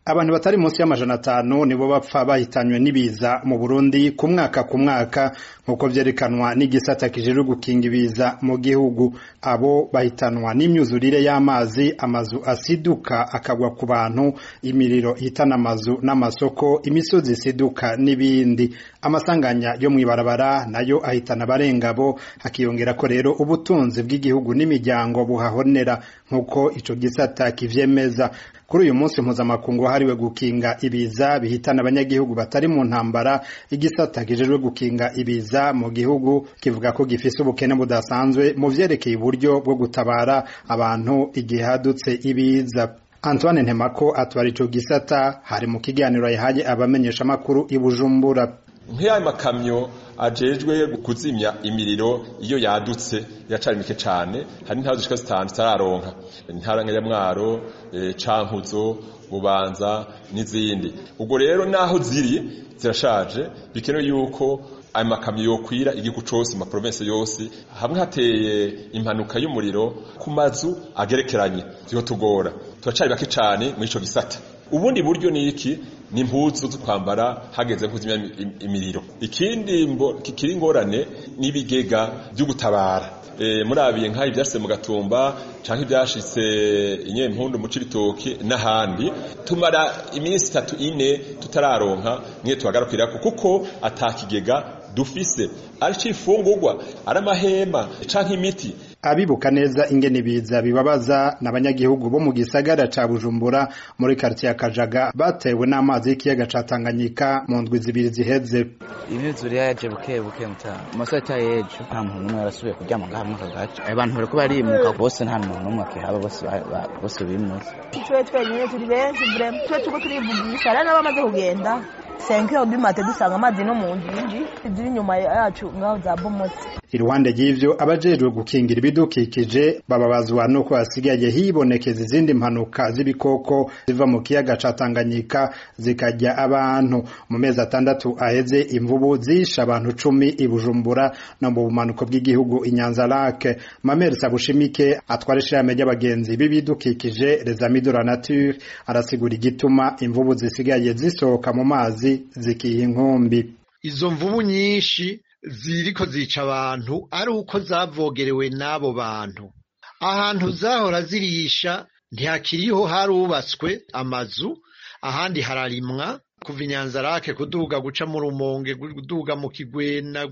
abantu batari munsi y'amajana atanu nibo bapfa bahitanywe n'ibiza mu Burundi ku mwaka ku mwaka nk'uko vyerekanwa n'igisata kijejwe gukinga ibiza mu gihugu abo bahitanwa n'imyuzurire y'amazi amazu asiduka akagwa ku bantu imiriro ihitana amazu n'amasoko imisozi isiduka n'ibindi amasanganya yo mw'ibarabara nayo ahitana abarengabo hakiyongera ko rero ubutunzi bw'igihugu n'imiryango buhahonera nk'uko ico gisata kivyemeza kuri uyu munsi mpuzamakungu wahariwe gukinga ibiza bihitana abanyagihugu batari mu ntambara igisata kijejwe gukinga ibiza mu gihugu kivuga ko gifise ubukene budasanzwe mu vyerekeye uburyo bwo gutabara abantu igihe hadutse ibiza Antoine Ntemako atwara ico gisata hari mu kiganiro yahaye abamenyesha makuru i Bujumbura nk'ayo makamyo ajejwe kuzimya imiriro iyo yadutse iracari mike cane hari intara zishika zitanu zitararonka intara nka Mwaro e, Cankuzo Bubanza n'izindi ubwo rero naho ziri zirashaje bikenewe yuko ayo makamyo yokwira igihugu cose ma province yose hamwe hateye impanuka y'umuriro ku mazu agerekeranye ziho tugora turacari bake cane muri ico gisata ubundi buryo ni iki ni impuzu zo kwambara hageze kuzimya imiriro ikindi kikiri ingorane n'ibigega byo gutabara e, murabiye nk'aho ivyashitse mu gatumba canke ivyashitse inyempundu mu cibitoki n'ahandi tumara iminsi itatu ine tutararonka mwe tuhagarukirako kuko atakigega dufise ari cifungurwa ari amahema canke imiti abibuka neza ingene ibiza bibabaza n'abanyagihugu bo mu gisagara ca Bujumbura muri quartier ya Kajaga batewe n'amazi y'ikiyaga ca Tanganyika mu ndwi zibiri ziheze imyuzure yaje buke buke mutana amasota yejo nta muntu n'umwe yarasubiye kuryama ngaha mu kagace abantu bariko barimuka bose nta muntu n'umwe akihaba bose bose bimutse twe twenyine turi benshi vraiment twe tuko turivugisha rero n'abamaze kugenda senkiro bimate dusanga amazi no mu njinji ziri inyuma yacu ngaho za bomotse iruhande y'ivyo abajejwe gukingira ibidukikije bababazwa nuko hasigaye hibonekeza izindi mpanuka z'ibikoko ziva mu kiyaga ca Tanganyika zikarya abantu mu mezi atandatu aheze imvubu zisha abantu cumi i Bujumbura no mu bumanuko bw'igihugu i Nyanza Lake Mamere Sabushimike atwara ishirahamwe ry'abagenzi b'ibidukikije Les Amis de la Nature arasigura igituma imvubu zisigaye zisohoka mu mazi zikiha inkumbi izo mvubu nyinshi ziriko zica abantu ari uko zavogerewe n'abo bantu ahantu zahora zirisha ntihakiriho harubatswe amazu ahandi hararimwa kuva inyanzarake kuduga guca mu rumonge kuduga mu kigwena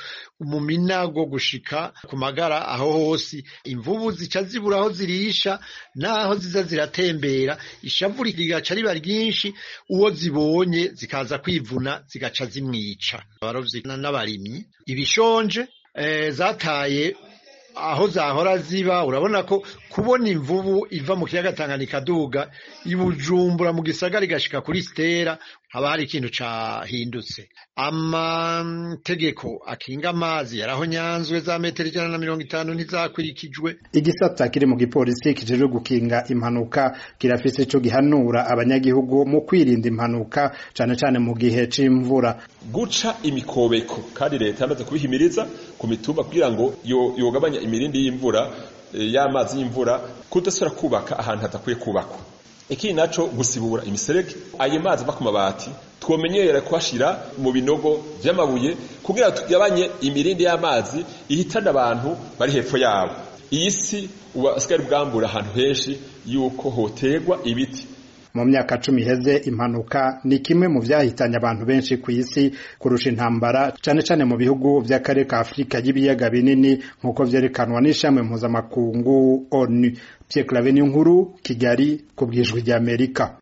mu minago gushika ku magara aho hose imvubu zica zibura aho zirisha naho ziza ziratembera ishavu rigaca riba ryinshi uwo zibonye zikaza kwivuna zigaca zimwica abarovyi n'abarimyi ibishonje eh, zataye aho zahora ziba urabona ko kubona imvubu iva mu kiyaga Tanganyika duga ibujumbura mu gisagara igashika kuri stera haba hari ikintu cahindutse amategeko akinga amazi yaraho nyanzwe za metero ijana na mirongo itanu ntizakurikijwe igisata kiri mu gipolisi kijejwe gukinga impanuka kirafise ico gihanura abanyagihugu mu kwirinda impanuka cane cane mu gihe c'imvura guca imikobeko kandi leta yamaze kubihimiriza ku mitumba kugira ngo yogabanya imirindi y'imvura y'amazi y'imvura kudasubira kubaka ahantu hadakwiye kubakwa ikindi naco gusibura imiserege ayo mazi ava ku mabati twomenyera kuhashira mu binogo vy'amabuye kugira tugabanye imirindi y'amazi ihitana abantu bari hepfo yabo iyi si ubasigari bwambura ahantu henshi yuko hoterwa ibiti mu myaka cumi iheze impanuka ni kimwe mu vyahitanye abantu benshi ku isi kurusha intambara cane cane mu bihugu vy'akarere ka Afurika y'ibiyaga binini nk'uko vyerekanwa n'ishami mpuzamakungu ONU Pierre Claver Nkuru Kigali ku bwijwi ry'Amerika